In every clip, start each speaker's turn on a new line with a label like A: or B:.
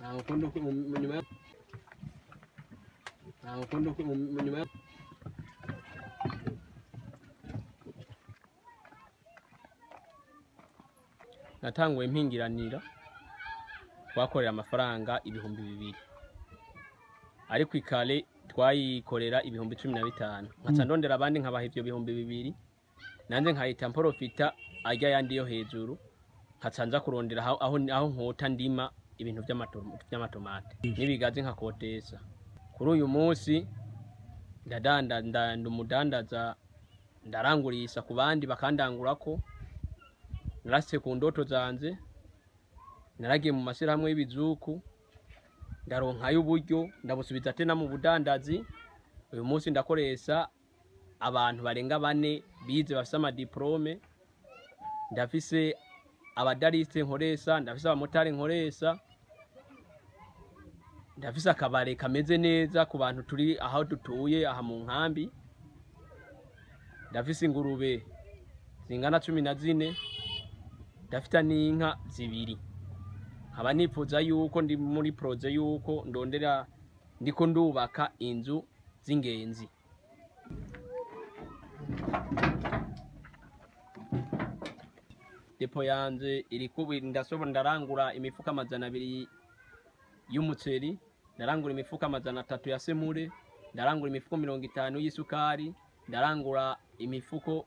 A: ntawe ukunda uko- mu- mu- nyuma ya ntawe ukunda uko- mu- mu- nyuma ya natanguye mpingiranira twakorera amafaranga ibihumbi bibiri ariko ikale twayikorera ibihumbi cumi na bitanu nkaca ndondera abandi nkabaha ivyo bihumbi bibiri nanjye nkahita mporofita arya yandi yo hejuru nkaca nza kurondera aho, aho, aho nkota ndima ibintu vy'amato- vy'amatomate n'ibigazi nkakotesa kuri uyu munsi ndadanda nda- ndi umudandaza ndarangurisa ku bandi bakandangurako narase ku ndoto zanje naragiye mu mashyirahamwe y'ibizuku ndaronkayo uburyo ndabusubiza tena mu budandazi uyu munsi ndakoresha abantu barenga bane bize bafise amadiplome ndafise abadarisite nkoresha ndafise abamotari nkoresha ndafise akabare kameze neza ku bantu turi aho dutuye aha mu nkambi ndafise ingurube zingana cumi na zine ndafite n'inka zibiri nkaba nifuza yuko ndi muri poroje yuko ndondera ndiko ndubaka inzu z'ingenzi depo yanje iri kubi ndasobora ndarangura imifuka amajana abiri y'umuceri ndarangura imifuka amajana atatu ya semure ndarangura imifuko mirongo itanu y'isukari ndarangura imifuko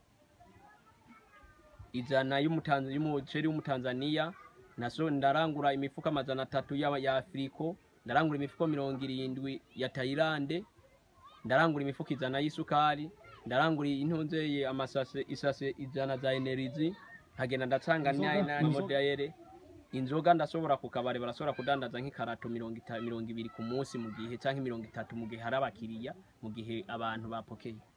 A: ijana y'umutanz- y'umuceri w'umutanzaniya naso ndarangura imifuko amajana atatu ya, ya afiriko ndarangura imifuko mirongo irindwi ya tayilande ndarangura imifuko ijana y'isukari ndarangura intunzeye amasase isase ijana za enerizi nkagenda ndacanga n'amodayere inzoga ndashobora ku kabare barashobora kudandaza nk'ikarato mirongo ita- mirongo ibiri ku munsi mu gihe canke mirongo itatu mu gihe hari abakiriya mu gihe abantu bapokeye